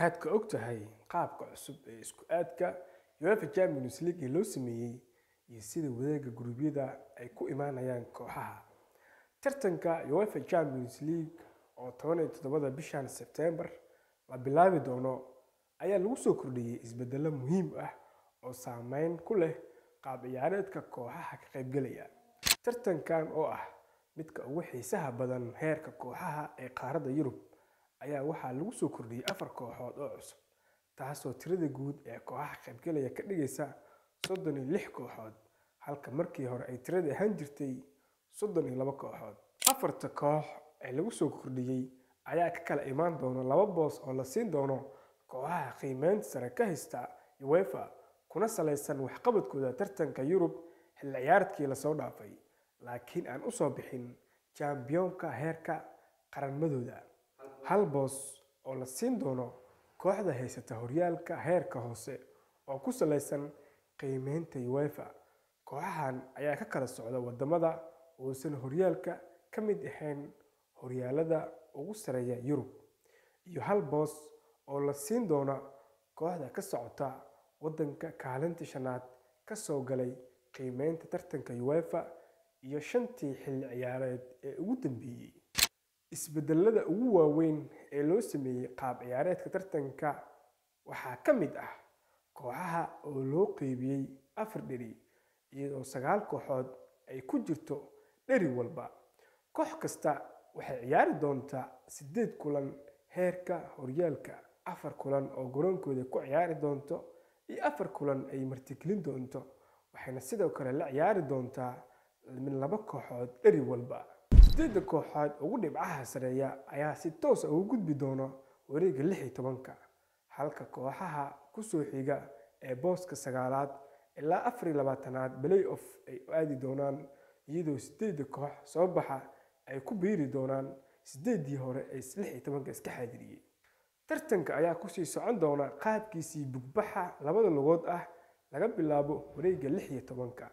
maxaad ka og tahay qaabka cusub ee isku aadka uefa champions league ee loo sameeyey iyo sida wareega guruubyada ay ku imaanayaan kooxaha tartanka uefa champions league oo toban iyo toddobada bishan sebtembar la bilaabi doono ayaa lagu soo kordhiyey isbedelo muhiim ah oo saameyn ku leh qaab ciyaareedka kooxaha ka qaybgelaya tartankan oo ah midka ugu xiisaha badan heerka kooxaha ee qaaradda yurub ayaa waxaa lagu soo kordhiyey afar kooxood oo cusub taasoo tirada guud ee kooxaha qaybgelaya ka dhigaysa soddon iyo lix kooxood halka markii hore ay tirada ahaan jirtay soddon iyo laba kooxood afarta koox ee lagu soo kordhiyey ayaa ka kala imaan doona laba boos oo la siin doono kooxaha qiimeynta sare ka haysta uefa kuna salaysan waxqabadkooda tartanka yurub xilli ciyaaradkii lasoo dhaafay laakiin aan usoo bixin jambiyoonka heerka qaranmadooda hal boos oo la siin doono kooxda haysata horyaalka heerka hoose oo ku salaysan qiimeynta uefa kooxahan ayaa ka kala socda wadamada uusan horyaalka ka mid ahayn horyaalada ugu sareeya yurub iyo hal boos oo la siin doona kooxda ka socota wadanka kaalinta shanaad kasoo galay qiimeynta tartanka uefa iyo shantii xilli ciyaareed ee ugu dambeeyey isbedelada ugu waaweyn ee loo sameeyey qaab ciyaareedka tartanka waxaa ka mid ah kooxaha oo loo qeybiyey afar dheri iyadoo sagaal kooxood ay ku jirto dheri walba koox kasta waxay ciyaari doontaa siddeed kulan heerka horyaalka afar kulan oo garoonkooda ku ciyaari doonto iyo afar kulan ay martigelin doonto waxayna sidoo kale la ciyaari doontaa min laba kooxood dheri walba sideedda kooxood ugu dhibcaha sareeya ayaa si toosa ugu gudbi doona wareega lix iyo tobanka halka kooxaha kusoo xiga ee booska sagaalaad ilaa afar iyo labaatanaad play off ay aadi doonaan iyadoo sideedda koox soo baxa ay ku biiri doonaan sideedii hore ee lix iyo tobanka iska xaadiriyey tartanka ayaa kusii socon doona qaabkiisii bugbaxa labada lugood ah laga bilaabo wareega lix iyo tobanka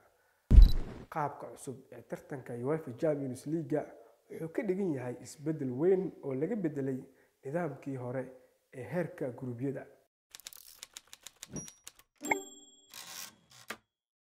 qaabka cusub ee tartanka uefa champions leaga wuxuu ka dhigan yahay isbeddel weyn oo laga bedelay nidaamkii hore ee heerka guruubyada